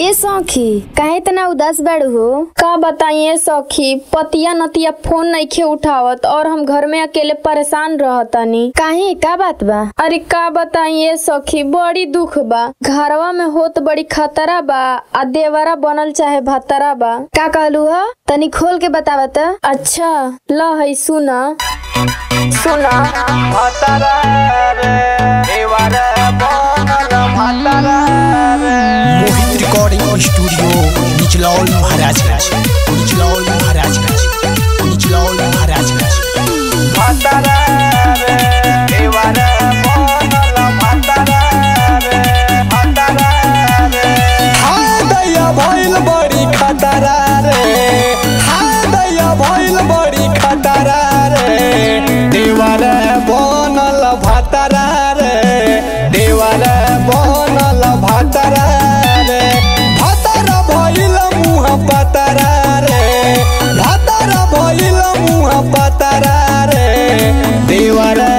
ए सखी काहे इतना उदास बाड़ू हो का बताइए सखी पतिया नतिया फोन नइखे उठावत और हम घर में अकेले परेशान रहतनी काहे का बात बा अरे का बताइए सखी बड़ी दुख बा घरवा में होत बड़ी खतरा बा आ देवरा बनल चाहे भतरा बा का कहलू ह तनी खोल के बतावा त अच्छा ल है सुना सुना मोहित रिकॉर्डिंग स्टूडियो निचलौल महाराजगंज निचलौल महाराजगंज निचलौल महाराजगंज हाँ दैया भइल बड़ी खतरा रे हाँ दैया भइल बड़ी खतरा रे देवर बनल भतरा रे देवर बनल भतरा रे भतर भइल मुँह पतरा रे भतर भइल मुँह पतरा रे देवर